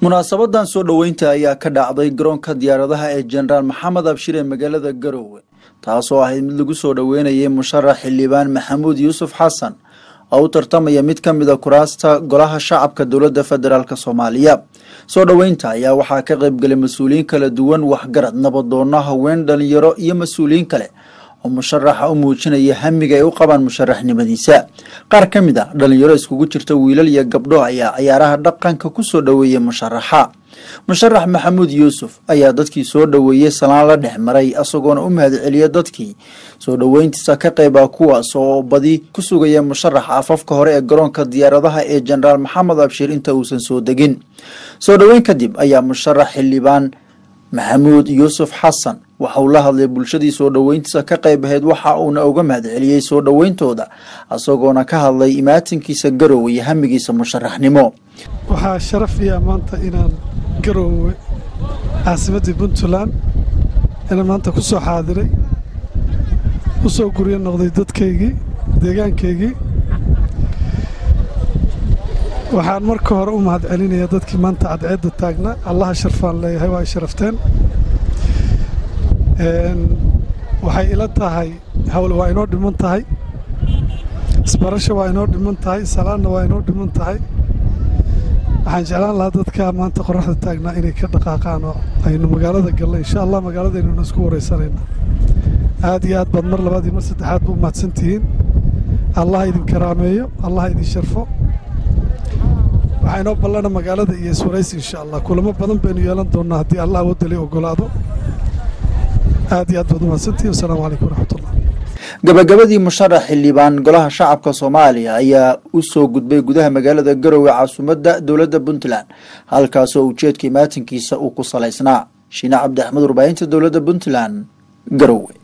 munaasabadan soo dhoweynta ayaa ka dhacday garoonka diyaaradaha ee jenaraal maxamed abshir ee magaalada garowe taasoo ahayd mid lagu soo dhoweynayay musharax xildhibaan maxamuud yuusuf xasan oo u tartamaya mid ka mida kuraasta golaha shacabka dowladda federaalk soomaaliya soo dhoweynta ayaa waxaa ka qaybgalay mas-uuliyiin kala duwan waxgarad nabadoono haween dhalinyaro iyo mas-uuliyiin kale oo musharaxa u muujinaya hamiga ay u qabaan musharaxnimadiisa qaar ka mid a dhalinyaro iskugu jirta wiilal iyo gabdho ayaa ciyaaraha dhaqanka ku soo dhoweeyey musharaxa musharax maxamuud yuusuf ayaa dadkii soo dhoweeyey salaan la dhex maray isagoona u mahadceliya dadkii soo dhoweyntiisa ka qayba kuwaas oo badi ku sugaya musharaxa afafka hore ee garoonka diyaaradaha ee jenaraal maxamed abshir inta uusan soo degin soo dhoweyn kadib ayaa musharax xildhibaan maxamuud yuusuf xasan waxa uu la hadlay bulshadii soo dhoweyntiisa ka qayb ahayd waxa uuna uga mahadceliyey soo dhoweyntooda isagoona ka hadlay imaatinkiisa garowe iyo hamigiisa musharaxnimo waxaa sharaf iyo ammaanta inaan garowe caasimaddii puntland inaan maanta ku soo xaadiray u soo guryo noqday dadkaygii deegaankaygii waxaan marka hore u mahad celinayaa dadkii maanta cadceedda taagna allaha sharfaan leeyahay waa ay sharafteen waxay ila tahay hawl waa inoo dhiman tahay isbarasho waa inoo dhiman tahay salaadna waa inoo dhiman tahay waxaan jeclaan lahaa dadka maanta qoraxda taagnaa inay ka dhaqaaqaan oo aynu magaalada galna insha allah magaaladaynuna isku waraysanayna aad iyo aad baad mar labaad iyo mar saddexaad ba u mahadsan tihiin allah idin karaameeyo allah idin sharfo waxaa inoo ballana magaalada iyo iswaraysi insha allah kulamo badan baynu yeelan doonnaa haddii allah wadali ogolaado aad iyo aad baad umahadsantihin wasalaamu calaykum waraxmatullah gabagabadii musharax xildhibaan golaha shacabka soomaaliya ayaa u soo gudbay gudaha magaalada garowe caasimadda dowladda puntland halkaasoo ujeedka imaatinkiisa uu ku salaysnaa shiine cabdi axmed warbaahinta dowladda puntland garowe